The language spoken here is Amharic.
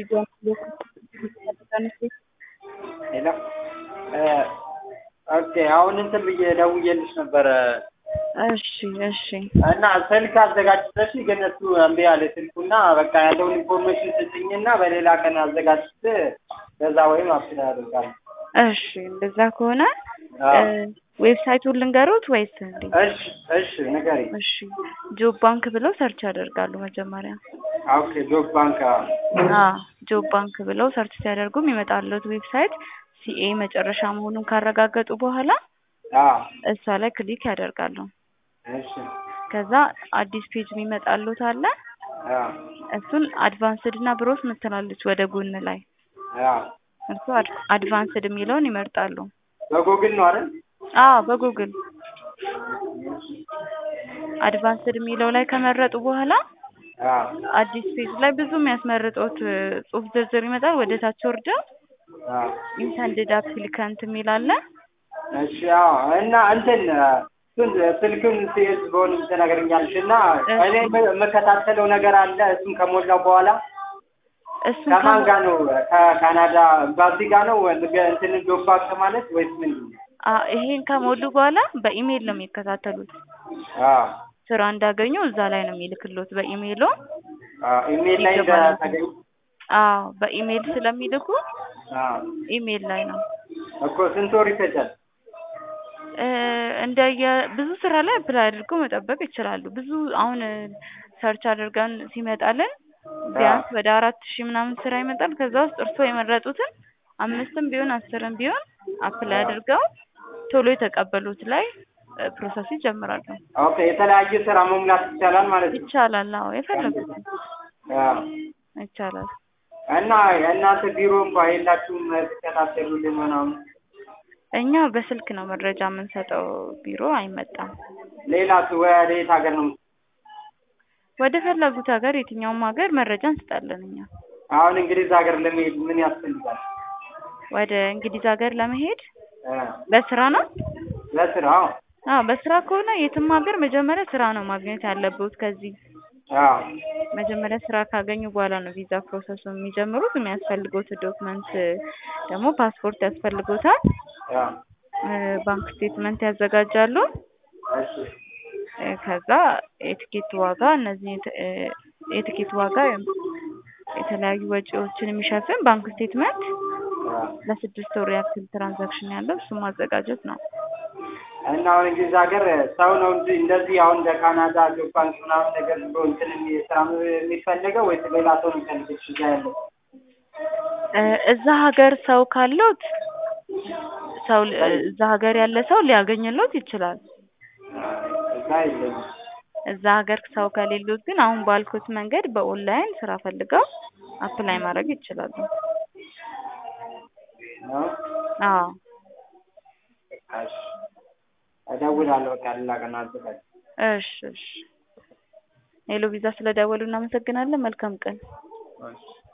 ቪዲዮን ሄሎ ኦኬ አሁን እንትን ብዬ ደውዬልሽ ነበረ እሺ እሺ እና ስልክ አዘጋጅተሽ ግን እሱ እምቢ አለ ስልኩና በቃ ያለውን ኢንፎርሜሽን ስጭኝና በሌላ ቀን አዘጋጅት በዛ ወይም አፕላይ አደርጋለሁ። እሺ እንደዛ ከሆነ ዌብሳይቱን ልንገሩት ወይስ እንዴ? እሺ እሺ ንገሪኝ። እሺ ጆብ ባንክ ብለው ሰርች ያደርጋሉ መጀመሪያ። ኦኬ ጆብ ባንክ አ ጆብ ባንክ ብለው ሰርች ሲያደርጉ የሚመጣለት ዌብሳይት ሲኤ መጨረሻ መሆኑን ካረጋገጡ በኋላ አ እሷ ላይ ክሊክ ያደርጋሉ። እሺ ከዛ አዲስ ፔጅ የሚመጣሉት አለ። አ እሱን አድቫንስድ እና ብሮስ ምትላለች ወደ ጎን ላይ አ እርሱ አድቫንስድ የሚለውን ይመርጣሉ። በጉግል ነው አይደል? አዎ በጉግል አድቫንስድ የሚለው ላይ ከመረጡ በኋላ አ አዲስ ፔጅ ላይ ብዙ የሚያስመርጡት ጽሁፍ ዝርዝር ይመጣል። ወደ ታች ወርደው አ ኢንተንድድ አፕሊካንት የሚል አለ። እሺ አዎ እና እንትን እሱን ስልኩን ሲይዝ በሆነ ትነግረኛለሽ እና እኔ የምከታተለው ነገር አለ እሱን ከሞላው በኋላ እሱን ከማን ጋር ነው? ከካናዳ ኤምባሲ ጋር ነው እንትን ጆብ ባንክ ማለት ወይስ ምንድን ነው? አ ይሄን ከሞሉ በኋላ በኢሜይል ነው የሚከታተሉት። አዎ ስራ እንዳገኙ እዛ ላይ ነው የሚልክሎት በኢሜይሉ። አዎ ኢሜል ላይ እንደተገኘ አዎ በኢሜይል ስለሚልኩ አዎ ኢሜይል ላይ ነው። እኮ ስንት ወር ይፈጃል? እ እንደየ ብዙ ስራ ላይ አፕላይ አድርገው መጠበቅ ይችላሉ። ብዙ አሁን ሰርች አድርገን ሲመጣልን ቢያንስ ወደ አራት ሺህ ምናምን ስራ ይመጣል። ከዛ ውስጥ እርስዎ የመረጡትን አምስትም ቢሆን አስርም ቢሆን አፕላይ አድርገው ቶሎ የተቀበሉት ላይ ፕሮሰስ ይጀምራሉ። ኦኬ የተለያየ ስራ መሙላት ይቻላል ማለት ነው። ይቻላል። አዎ የፈለጉትን አዎ ይቻላል። እና የእናንተ ቢሮ እንኳን የላችሁም ትከታተሉልን ምናምን? እኛ በስልክ ነው መረጃ የምንሰጠው፣ ቢሮ አይመጣም። ሌላስ ወደ የት ሀገር ነው? ወደ ፈለጉት ሀገር የትኛውም ሀገር መረጃ እንሰጣለን እኛ። አሁን እንግሊዝ ሀገር ለመሄድ ምን ያስፈልጋል? ወደ እንግሊዝ ሀገር ለመሄድ እ በስራ ነው? ለስራ አዎ አዎ በስራ ከሆነ የትም ሀገር መጀመሪያ ስራ ነው ማግኘት ያለብዎት ከዚህ አዎ መጀመሪያ ስራ ካገኙ በኋላ ነው ቪዛ ፕሮሰሱ የሚጀምሩት። የሚያስፈልጉት ዶክመንት ደግሞ ፓስፖርት ያስፈልጎታል። አዎ እ ባንክ ስቴትመንት ያዘጋጃሉ። እሺ እ ከዛ የትኬት ዋጋ እነዚህ እ የትኬት ዋጋ የተለያዩ ወጪዎችን የሚሸፍን ባንክ ስቴትመንት አዎ ለስድስት ወር ያክል ትራንዛክሽን ያለው እሱን ማዘጋጀት ነው። እና አሁን እንግሊዝ ሀገር ሰው ነው እንጂ እንደዚህ አሁን እንደ ካናዳ ጆብ ባንክ ምናምን ነገር ብሎ እንትን የሚ- ስራ የሚፈለገው ወይስ ሌላ ሰው ነው የሚፈልገው እዛ ያለው? እ እዛ ሀገር ሰው ካለዎት ሰው እዛ ሀገር ያለ ሰው ሊያገኝሎት ይችላል። እዛ የለኝም። እዛ ሀገር ሰው ከሌሎት ግን አሁን ባልኩት መንገድ በኦንላይን ስራ ፈልገው አፕላይ ማድረግ ይችላሉ። ነው? አዎ እሺ እደውላለሁ በቃ ሌላ ቀን አዘጋጅ እሺ እሺ ሄሎ ቪዛ ስለደወሉ እናመሰግናለን። መልካም ቀን። እሺ